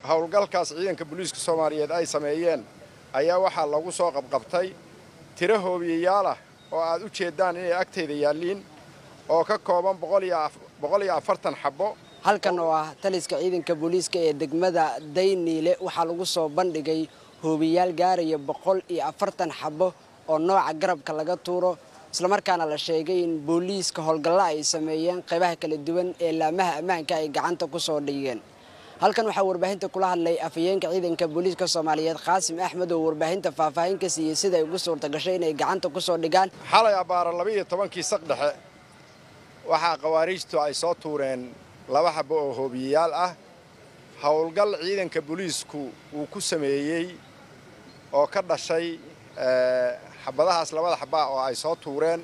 howlgalkaas ciidanka booliiska soomaaliyeed ay sameeyeen ayaa waxaa lagu soo qabqabtay tiro hoobiyayaal ah oo aad u jeeddaan inay agtayda yaalliin oo ka kooban boqol iyo afartan xabbo halkan oo ah taliska ciidanka booliiska ee degmada dayniile waxaa lagu soo bandhigay hoobiyayaal gaaraya boqol iyo afartan xabbo oo nooca garabka laga tuuro islamarkaana la sheegay in booliiska howlgalla ay sameeyeen qaybaha kala duwan ee laamaha ammaanka ay gacanta ku soo dhigeen halkan waxaa warbaahinta kula hadlay afhayeenka ciidanka booliiska soomaaliyeed qaasim axmed oo warbaahinta faahfaahin ka siiyey sida ay ugu suurta gashay inay gacanta ku soo dhigaan xalay abbaara labaiyo tobankii saq dhexe waxaa khawaariijtu ay soo tuureen laba xabbo oo hoobiyayaal ah howlgal ciidanka booliisku uu ku sameeyey oo ka dhashay xabadahaas labada xabbaa oo ay soo tuureen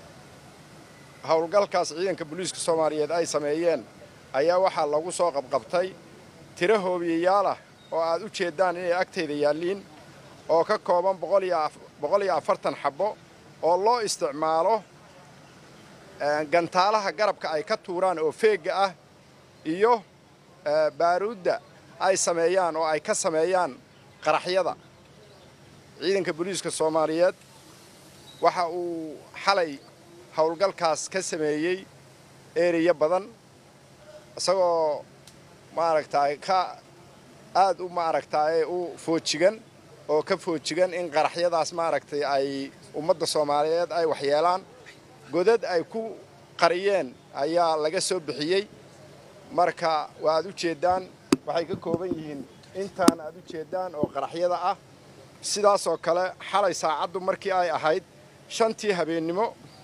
howlgalkaas ciidanka booliiska soomaaliyeed ay sameeyeen ayaa waxaa lagu soo qabqabtay tiro hoobiyayaal ah oo aad u jeeddaan inay agtayda yaalliin oo ka kooban boqol iyo afartan xabbo oo loo isticmaalo gantaalaha garabka ay ka tuuraan oo feegga ah iyo baaruudda ay sameeyaan oo ay ka sameeyaan qaraxyada ciidanka booliiska soomaaliyeed waxa uu xalay howlgalkaas ka sameeyey ereya badan isagoo maaragtaay ka aad u maaragtaaye u foojigan oo ka foojigan in qaraxyadaas maaragtay ay ummadda soomaaliyeed ay waxyeelaan godad ay ku qariyeen ayaa laga soo bixiyey marka waa aad u jeeddaan waxay ka kooban yihiin intaan aad u jeeddaan oo qaraxyada ah sidaasoo kale xalay saacaddu markii ay ahayd shantii habeennimo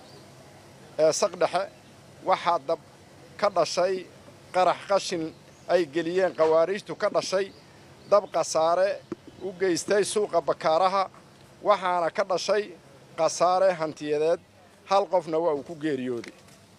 ee saqdhexe waxaa dab ka dhashay qarax qashin ay geliyeen khawaariijtu ka dhashay dab khasaare u geystay suuqa bakaaraha waxaana ka dhashay khasaare hantiyadeed hal qofna waa uu ku geeriyooday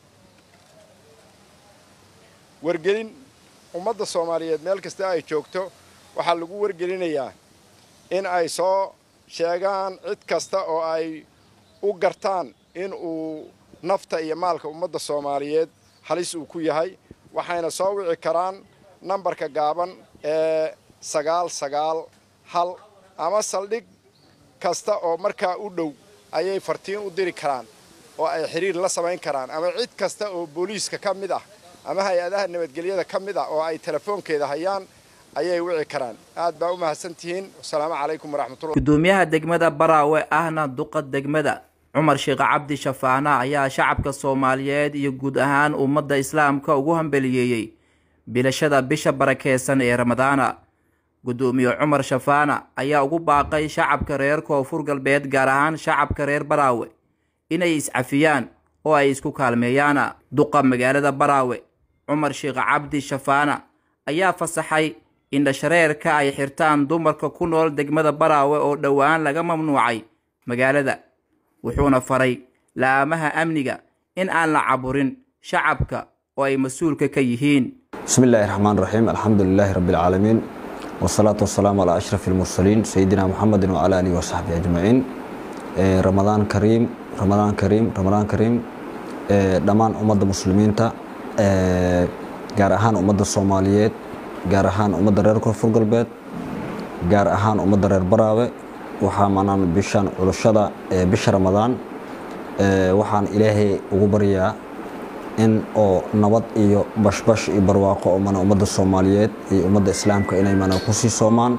wargelin ummadda soomaaliyeed meel kasta ay joogto waxaa lagu wargelinayaa in ay soo sheegaan cid kasta oo ay u gartaan in uu nafta iyo maalka ummadda soomaaliyeed halis uu ku yahay waxayna soo wici karaan nambarka gaaban ee sagaal sagaal hal ama saldhig kasta oo markaa u dhow ayay fartiin u diri karaan oo ay xiriir la samayn karaan ama cid kasta oo booliiska ka mid ah ama hay-adaha nabadgelyada ka mid ah oo ay telefoonkeeda hayaan ayay wici karaan aad baa u mahadsantihiin wasalaamu calaykum waraxmatullah gudoomiyaha degmada baraawe ahna duqa degmada cumar sheekh cabdi shafaana ayaa shacabka soomaaliyeed iyo guud ahaan ummadda islaamka ugu hambeliyeeyey bilashada bisha barakeysan ee ramadaana gudoomiye cumar shafaana ayaa ugu baaqay shacabka reer koonfur galbeed gaar ahaan shacabka reer baraawe inay iscafiyaan oo ay isku kaalmeeyaan duqa magaalada baraawe cumar sheekh cabdi shafaana ayaa fasaxay in dhashareerka ay xirtaan dumarka ku nool degmada baraawe oo dhowaan laga mamnuucay magaalada wuxuuna faray laamaha amniga in aan la caburin shacabka oo ay mas-uulka ka yihiin bismi illaahi raxmaan raxiim alxamdu lilaahi rabbi alcaalamiin wasalaatu wasalaamu calaa ashraf almursaliin sayidina muxamedin wacala aalihi wasaxbi ajmaciin ramadaan kariim ramadaan kariim ramadaan kariim dhammaan ummadda muslimiinta gaar ahaan ummadda soomaaliyeed gaar ahaan ummadda reer koonfur galbeed gaar ahaan ummadda reer baraawe waxaa manaan bishan culashada bisha ramadaan waxaan ilaahay ugu baryaa in oo nabad iyo bashbash iyo barwaaqo oo mana ummadda soomaaliyeed iyo ummadda islaamka inay mana kusii soomaan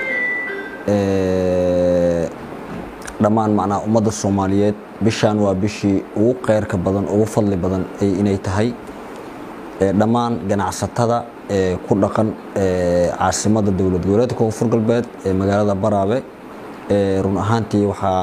dhammaan macnaa ummadda soomaaliyeed bishaan waa bishii ugu kheyrka badan ugu fadli badan inay tahay dhammaan ganacsatada ku dhaqan caasimada dowlad goboleedka koonfur galbeed ee magaalada baraabe run ahaantii waxaa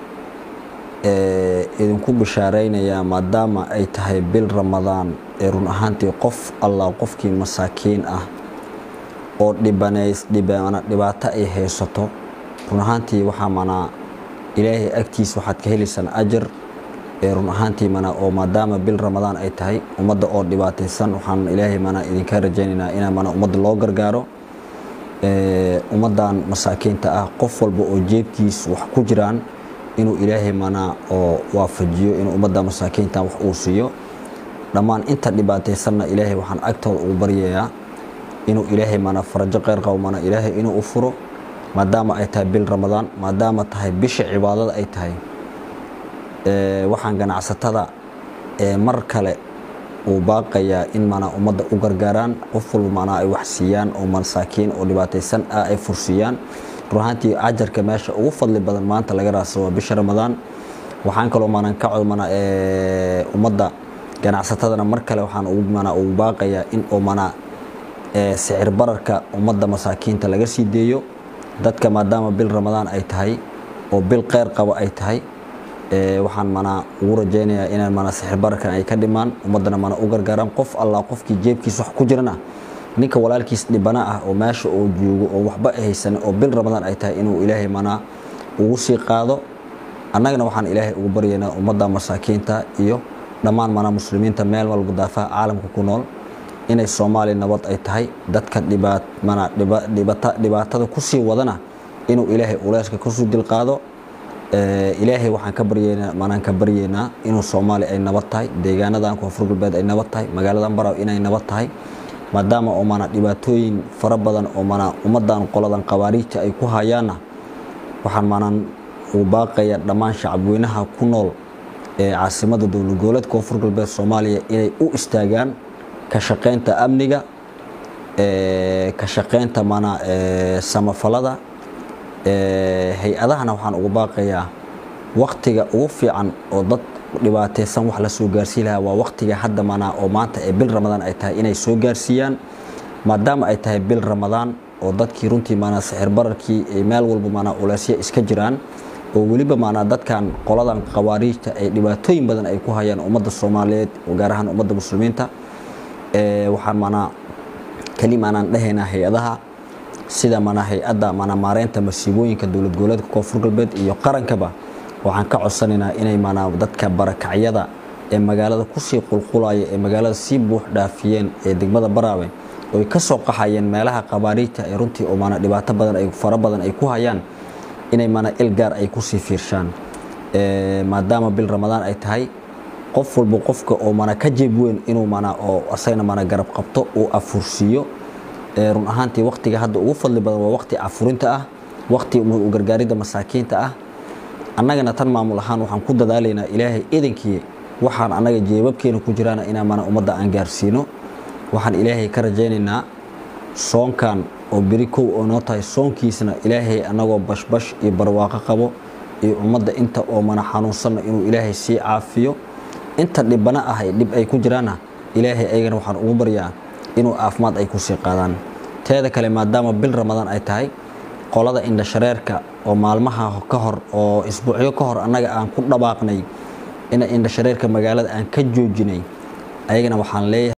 idinku bishaaraynayaa maadaama ay tahay bil ramadaan ee run ahaantii qof allah qofkii masaakiin ah oo dhibaato ay haysato run ahaantii waxaa manaa ilaahay agtiis waxaad ka helaysaan ajar ee run ahaantii mana oo maadaama bil ramadaan ay tahay ummadda oo dhibaataysan waxaan ilaahay mana idinka rajaynaynaa inaa mana ummadda loo gargaaro ummaddan masaakiinta ah qof walba oo jeebkiis wax ku jiraan inuu ilaahay mana oo waafajiyo inuu ummadda masaakiinta wax uu siiyo dhammaan inta dhibaataysanna ilaahay waxaan agtooda ugu baryayaa inuu ilaahay mana farajo qeyr qabo mana ilaahay inuu u furo maadaama ay tahay bil ramadaan maadaama tahay bisha cibaadada ay tahay waxaan ganacsatada mar kale uu baaqayaa in mana ummadda u gargaaraan qof walba manaa ay wax siiyaan oo masaakiin oo dhibaataysan ah ay fursiiyaan runahaantii ajarka meesha ugu fadli badan maanta laga raadsado waa bisha ramadaan waxaan kaloo manan ka codmana ummadda ganacsatadana mar kale waxaan mana ugu baaqayaa in oo mana sicir bararka ummadda masaakiinta laga sii deeyo dadka maadaama bil ramadaan ay tahay oo bil qeyr qabo ay tahay waxaan mana ugu rajaynayaa inaan mana sixir bararkan ay ka dhimaan ummaddana mana u gargaaraan qof allah qofkii jeebkiis wax ku jirana ninka walaalkiis dhibana ah oo meesha oo joogo oo waxba haysan oo bil ramadaan ay tahay inuu ilaahay mana ugu sii qaado annagana waxaan ilaahay ugu baryaynaa ummadda masaakiinta iyo dhammaan mana muslimiinta meel walba daafaha caalamka ku nool inay soomaaliya nabad ay tahay dadka dhibaat mana dhibaatada kusii wadana inuu ilaahay uleyska kusii dilqaado ilaahay waxaan ka baryeynaa manaan ka baryeynaa inuu soomaaliya ay nabad tahay deegaanadan koonfur galbeed ay nabad tahay magaaladan baraw inay nabad tahay maadaama oo mana dhibaatooyin fara badan oo mana ummadan qoladan qabaariijta ay ku hayaanna waxaan manan uu baaqaya dhammaan shacabweynaha ku nool ee caasimada dowlad goboleed koonfur galbeed soomaaliya inay u istaagaan ka shaqeynta amniga ka shaqeynta mana samafalada hay-adahana waxaan ugu baaqayaa waktiga ugu fiican oo dad dhibaateysan wax la soo gaarsii lahaa waa waktiga hadda mana oo maanta ee bil ramadaan ay tahay inay soo gaarsiiyaan maadaama ay tahay bil ramadaan oo dadkii runtii maanaa sixir bararkii meel walba maanaa uleysya iska jiraan oo weliba maanaa dadkan qoladan qawaariijta ay dhibaatooyin badan ay ku hayaan ummadda soomaaliyeed gaar ahaan ummadda muslimiinta waxaan maanaa keli maanaan dhahaynaa hay-adaha sida mana hay-adda mana maareynta masiibooyinka dowlad goboleedka koonfur galbeed iyo qarankaba waxaan ka codsanaynaa inay mana dadka barakacyada ee magaalada kusii qulqulaya ee magaalada sii buux dhaafiyeen ee degmada baraawe oy ka soo qaxayeen meelaha qabaariijta ee runtii oo mana dhibaato badan ay fara badan ay ku hayaan inay mana il gaar ay kusii fiirshaan maadaama bil ramadaan ay tahay qof walba qofka oo mana ka jeeb weyn inuu mana oo asagna mana garab qabto uu afursiiyo run ahaantii waktiga hadda ugu fadli badan waa wakti afurinta ah wakti gargaaridda masaakiinta ah annagana tan maamul ahaan waxaan ku dadaalaynaa ilaahay idankii waxaan annaga jeebabkeena ku jiraana inaan mana ummadda aan gaarsiino waxaan ilaahay ka rajaynaynaa soonkan oo beri kow oo noo tahay soonkiisna ilaahay annagoo bashbash iyo barwaaqo qabo iyo ummadda inta oo mana xanuunsanna inuu ilaahay sii caafiyo inta dhibana ah dhib ay ku jiraanna ilaahay ayagana waxaan ugu baryaa inuu caafimaad ay kusii qaadaan teeda kale maadaama bil ramadaan ay tahay qolada indhashareerka oo maalmaha ka hor oo isbuucyo ka hor annaga aan ku dhabaaqnay ina indhashareerka magaalada aan ka joojinay ayagana waxaan leeyahay